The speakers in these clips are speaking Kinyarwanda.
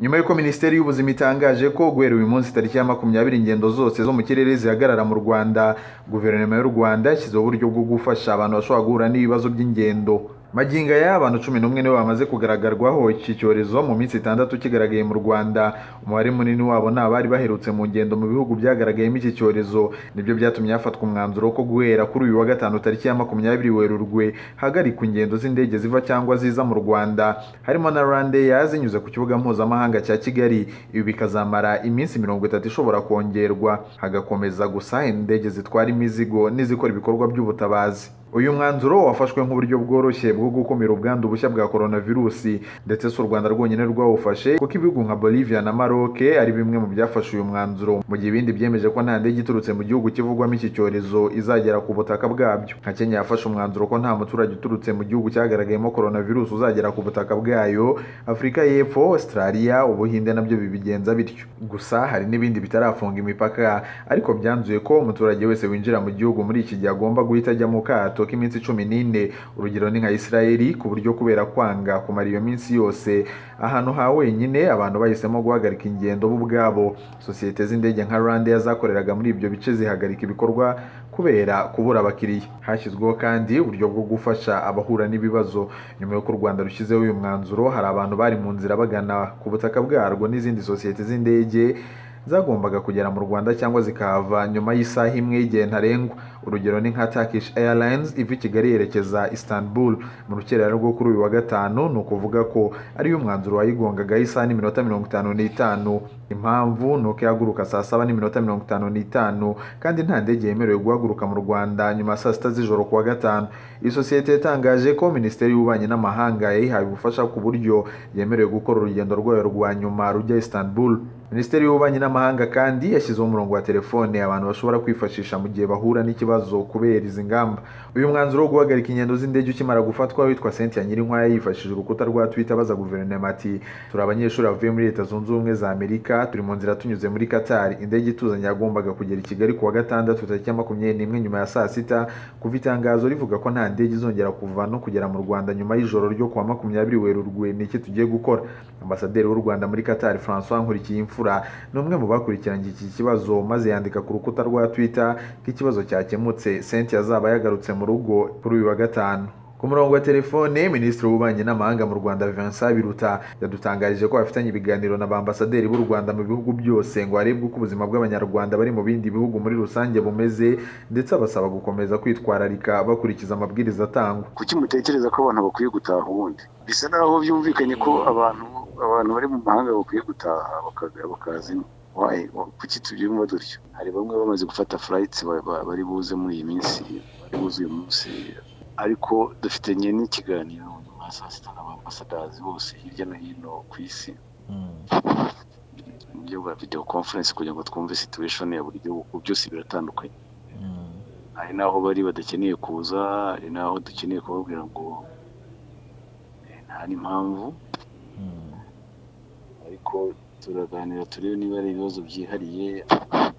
nyuma y'uko minisiteri y'ubuzima itangaje ko guhera uyu munsi tariki ya makumyabiri ingendo zose zo mu kirere zihagarara mu rwanda guverinoma y'u rwanda yashyizeho uburyo bwo gufasha abantu bashobora guhura n'ibibazo by'ingendo magingo aya abantu cumi n'umwe nibo bamaze kugararwaho iki cyorezo mu minsi itandatu kigaragaye mu rwanda umubare munini wabo ni abari baherutse mu ngendo mu bihugu byagaragayemo iki cyorezo nibyo byatumye hafatwa umwanzuro ko guhera kuri uyu wa gatanu tariki ya makumyabiri werurwe hagarikwa ingendo z'indege ziva cyangwa ziza mu rwanda harimo na rwandeya zinyuze ku kibuga mpuzamahanga cya kigali ibi bikazamara iminsi mirongo itatu ishobora kongerwa hagakomeza gusa indege zitwara imizigo n'izikora ibikorwa by'ubutabazi uyu mwanzuro wafashwe nk'uburyo bworoshye bwo gukumira ubwandu bushya bwa coronavirusi ndetse si u rwanda rwonyine rwawufashe kuko ibihugu nka bolivia na maroc ari bimwe mu byafashe uyu mwanzuro mu gihe ibindi byemeje ko nta ndege iturutse mu gihugu kivugwamo iki cyorezo izagera ku butaka bwabyo nka kenya yafashe umwanzuro ko nta muturage uturutse mu gihugu cyagaragayemo coronavirus uzagera ku butaka bwayo afurika y'epfo australia ubuhinde nabyo bibigenza bityo gusa hari n'ibindi bitarafunga imipaka ariko byanzuye ko umuturage wese winjira mu gihugu muri iki gihe agomba guhita ajya mu kato akato k'iminsi cumi n'ine urugero ni nka isirayeli ku buryo kubera kwanga kumara iyo minsi yose ahantu ha wenyine abantu bahisemo guhagarika ingendo bo ubwabo sosiyete z'indege nka rwandair zakoreraga muri ibyo bice zihagarika ibikorwa kubera kubura abakiriya hashyizweho kandi uburyo bwo gufasha abahura n'ibibazo nyuma y'uko u rwanda rushyizeho uyu mwanzuro hari abantu bari mu nzira bagana ku butaka bwarwo n'izindi sosiyete z'indege zagombaga kugera mu rwanda cyangwa zikahava nyuma y'isaha imwe y'igihe ntarengwa urugero ni nka Turkish Airlines iva i Kigali yerekeza Istanbul mu rukerera rwo kuri uyu wa gatanu ni ukuvuga ko ariyo umwanzuro wayigongagaho isaha n'iminota mirongo itanu n'itanu impamvu ni uko ihaguruka saa saba n'iminota mirongo itanu n'itanu kandi nta ndege yemerewe guhaguruka mu rwanda nyuma ya saa sita z'ijoro ku wa gatanu iyi sosiyete yatangaje ko minisiteri y'ububanyi n'amahanga yayihaye ubufasha ku buryo yemerewe gukora urugendo rwayo rwa nyuma rujya Istanbul minisiteri y'ububanyi n'amahanga kandi yashyizeho umurongo wa telefone abantu bashobora kwifashisha mu gihe bahura n'ikibazo kubera izi ngamba uyu mwanzuro wo guhagarika ingendo z'indege ukimara gufatwa witwa Cynthia Nyirinkwaya yifashishije urukuta rwa Twitter abaza guverinoma ati turi abanyeshuri bavuye muri leta zunze ubumwe za Amerika turi mu nzira tunyuze muri Qatar indege ituzanye yagombaga kugera i Kigali kuwa gatandatu tariki ya makumyabiri n'imwe nyuma ya saa sita kuva itangazo rivuga ko nta ndege izongera kuva no kugera mu Rwanda nyuma y'ijoro ryo kuwa makumyabiri Werurwe niki tugiye gukora ambasaderi w'u Rwanda muri Qatar François Nkurikiyimfura ni umwe mu bakurikiranye iki kibazo maze yandika ku rukuta rwa twitter ko ikibazo cyakemutse senti azaba yagarutse mu rugo kuri uyu wa gatanu ku murongo wa telefone minisitiri w'ububanyi n'amahanga mu rwanda vincent biruta yadutangarije ko bafitanye ibiganiro na ba ambasaderi b'u rwanda mu bihugu byose ngo harebwe uko ubuzima bw'abanyarwanda bari mu bindi bihugu muri rusange bumeze ndetse abasaba gukomeza kwitwararika bakurikiza amabwiriza atangwa kuki mutekereza ko abantu bakwiye gutaha ubundi bisa naho byumvikanye ko abantu abantu bari mu mahanga bakwiye gutaha bakazima kuki tubyumva dutyo hari bamwe bamaze gufata furayiti bari buze muri iyi minsi bari buze uyu munsi ariko dufitanye n'ikiganiro nyuma ya saa sita n'abambasadarazi bose hirya no hino ku isi mu buryo bwa videwo konferensi kugira ngo twumve situwesheni ya buri gihugu byose biratandukanye hari n'aho bari badakeneye kuza hari n'aho dukeneye kubabwira ngo nta n'impamvu ariko turaganira turebe niba ari ibibazo byihariye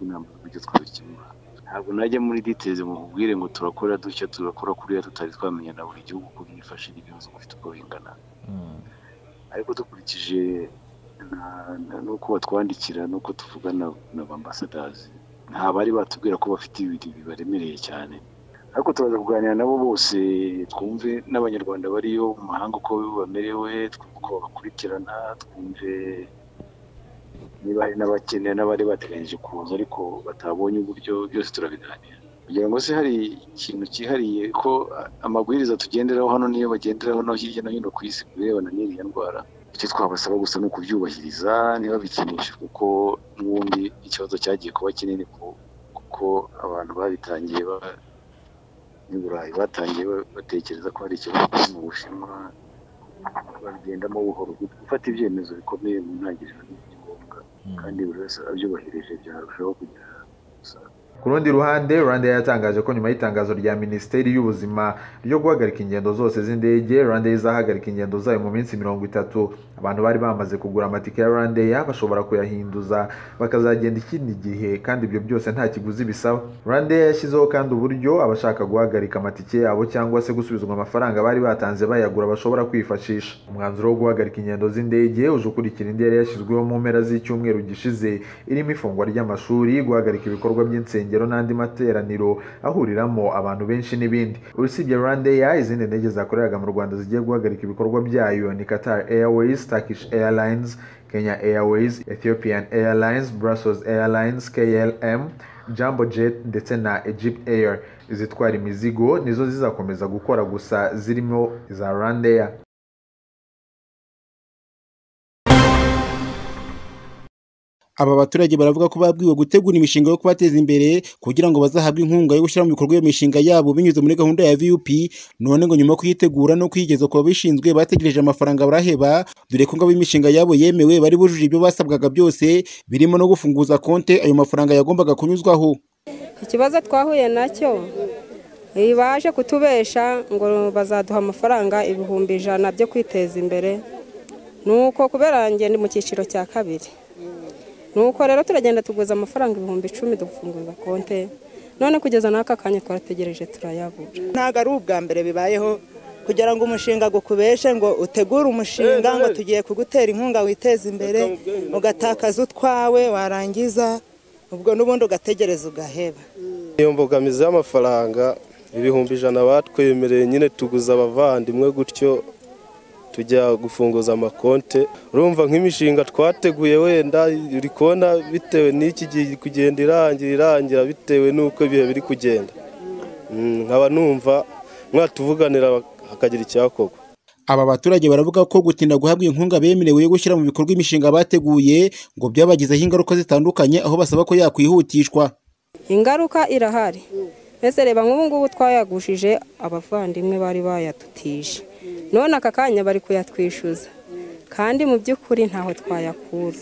inama z'uburyo twabikemura ntabwo najya muri ditezi mu kubwire ngo turakora dushya turakora kuriya tutari twamenya na buri gihugu uko byifashe n'ibibazo bifite uko bingana ariko dukurikije n'uko batwandikira n'uko tuvugana na ba ambasadazi nta bari batubwira ko bafite ibintu bibaremereye cyane ariko turaza kuganira nabo bose twumve n'abanyarwanda bariyo mu mahanga uko bamerewe twumve uko babakurikirana twumve niba hari n'abakeneye n'abari bateganyije kuza ariko batabonye uburyo byose turabiganira kugira ngo se hari ikintu cyihariye ko amabwiriza tugenderaho hano niyo bagenderaho no hirya no hino ku isi ku birebana n'iriya ndwara icyo twabasaba gusa ni ukubyubahiriza ntibabikinishe kuko n'ubundi ikibazo cyagiye kuba kinini kuko abantu babitangiye n'i burayi batangiye batekereza ko hari ikibazo kiri mu bushinwa babigendamo buhoro gufata ibyemezo bikomeye mu ntangiriro kandi buri wese abyubahirije byarushaho kugira umusaruro ku rundi ruhande rwandair yatangaje ko nyuma y'itangazo rya minisiteri y'ubuzima ryo guhagarika ingendo zose z'indege rwandair izahagarika ingendo zayo mu minsi mirongo itatu abantu bari bamaze kugura amatike ya rwandair bashobora kuyahinduza bakazagenda ikindi gihe kandi ibyo byose nta kiguzi bisaba rwandair yashyizeho kandi uburyo abashaka guhagarika amatike yabo cyangwa se gusubizwa amafaranga bari batanze bayagura bashobora kwifashisha umwanzuro wo guhagarika ingendo z'indege uje ukurikira indi yari yashyizweho mu mpera z'icyumweru gishize irimo ifungwa ry'amashuri guhagarika ibikorwa by'insengero insengero n'andi materaniro ahuriramo abantu benshi n'ibindi urusibye rwandair izindi ndege zakoreraga mu rwanda zigiye guhagarika ibikorwa byayo ni qatar airways turkish airlines kenya airways ethiopian airlines brussels airlines klm jambo jet ndetse na egypt air izitwara imizigo nizo zizakomeza gukora gusa zirimo iza rwandair aba baturage baravuga ko babwiwe gutegura imishinga yo kubateza imbere kugira ngo bazahabwe inkunga yo gushyira mu bikorwa iyo mishinga yabo binyuze muri gahunda ya vup none ngo nyuma yo kuyitegura no kuyigeza ku babishinzwe bategereje amafaranga baraheba dore ko ngo ab'imishinga yabo yemewe bari bujuje ibyo basabwaga byose birimo no gufunguza konti ayo mafaranga yagombaga kunyuzwaho ikibazo twahuye nacyo baje kutubesha ngo bazaduha amafaranga ibihumbi ijana byo kwiteza imbere ni uko kubera ngende mu cyiciro cya kabiri nuko rero turagenda tuguza amafaranga ibihumbi icumi dufunguza konti none kugeza n'aka kanya twarategereje turayabura ntabwo ari ubwa mbere bibayeho kugira ngo umushinga gukubeshe ngo utegure umushinga ngo tugiye kugutera inkunga witeze imbere ugatakaza utwawe warangiza ubwo n'ubundi ugategereza ugaheba iyo mbogamizi y'amafaranga ibihumbi ijana batwemereye nyine tuguza abavandimwe gutyo tujya gufunguza amakonte urumva nk'imishinga twateguye wenda uri kubona bitewe n'iki gihe kugenda irangira irangira bitewe n'uko ibihe biri kugenda nkaba numva mwatuvuganira hakagira icyakorwa aba baturage baravuga ko gutinda guhabwa inkunga bemerewe yo gushyira mu bikorwa imishinga bateguye ngo byabagizeho ingaruka zitandukanye aho basaba ko yakwihutishwa ingaruka irahari mbese reba nk'ubu ngubu twayagushije abavandimwe bari bayadutije none aka kanya bari kuyatwishyuza kandi mu by'ukuri ntaho twayakura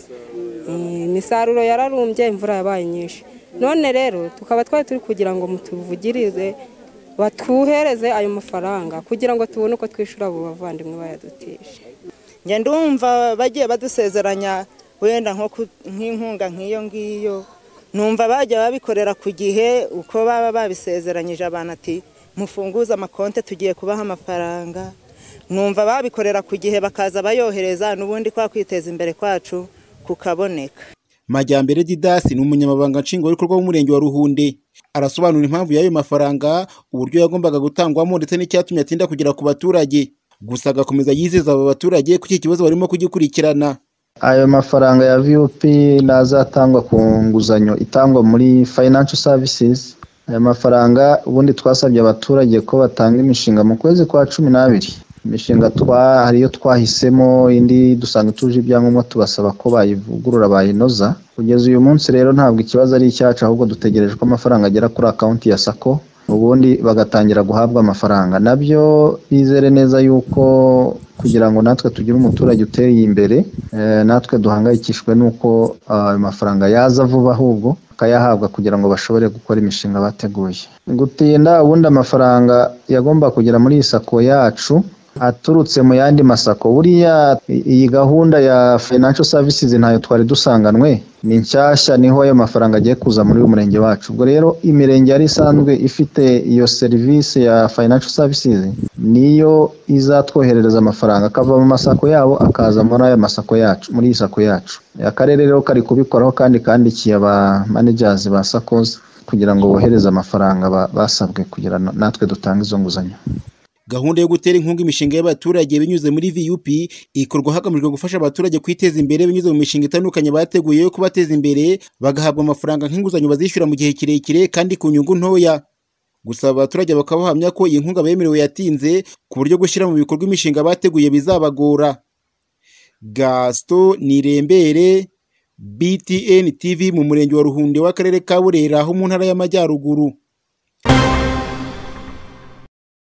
imisaruro yararumbye imvura yabaye nyinshi none rero tukaba twari turi kugira ngo mutuvugirize batuhereze ayo mafaranga kugira ngo tubone uko twishyura abo bavandimwe bayadutije ngenda umva bagiye badusezeranya wenda nk'inkunga nk'iyo ngiyo numva bajya babikorera ku gihe uko baba babisezeranyije abantu ati mufunguze amakonte tugiye kubaha amafaranga numva babikorera ku gihe bakaza bayohereza n'ubundi kwa kwiteza imbere kwacu kukaboneka majyambere didasi ni umunyamabanga nshingwabikorwa w'umurenge wa ruhunde arasobanura impamvu y'ayo mafaranga uburyo yagombaga gutangwamo ndetse n'icyatumye atinda kugera ku baturage gusa agakomeza yizeza aba baturage ko iki kibazo barimo kugikurikirana ayo mafaranga ya vup ntazatangwa ku nguzanyo itangwa muri financial services aya mafaranga ubundi twasabye abaturage ko batanga imishinga mu kwezi kwa cumi n'abiri imishinga hariyo twahisemo indi dusanga ituje ibyangombwa tubasaba ko bayivugurura bayinoza kugeza uyu munsi rero ntabwo ikibazo ari icyacu ahubwo dutegereje ko amafaranga agera kuri akawunti ya sako ubundi bagatangira guhabwa amafaranga nabyo bizere neza yuko kugira ngo natwe tugire umuturage uteye imbere natwe duhangayikishwe n'uko ayo mafaranga yaza vuba ahubwo akayahabwa kugira ngo bashobore gukora imishinga bateguye gutinda ubundi amafaranga yagomba kugera muri iyi sako yacu aturutse mu yandi masako buriya iyi gahunda ya financial services ntayo twari dusanganwe ni nshyashya niho ayo mafaranga agiye kuza muri uyu murenge wacu ubwo rero imirenge yari isanzwe ifite iyo serivisi ya financial services niyo izatwoherereza amafaranga akava mu masako yabo akaza muri aya masako yacu muri iyi sako yacu akarere rero kari kubikoraho kandi kandikiye aba managers ba sakozi kugira ngo bohereze amafaranga basabwe kugira natwe dutange izo nguzanyo gahunda yo gutera inkunga imishinga y'abaturage binyuze muri vup ikorwa hagamijwe gufasha abaturage kwiteza imbere binyuze mu mishinga itandukanye bateguye yo kubateza imbere bagahabwa amafaranga nk'inguzanyo bazishyura mu gihe kirekire kandi ku nyungu ntoya gusa abaturage bakaba bahamya ko iyi nkunga bemerewe yatinze ku buryo gushyira mu bikorwa imishinga bateguye bizabagora gasito nirembere btn tv mu murenge wa ruhunde w'akarere ka burera ho mu ntara y'amajyaruguru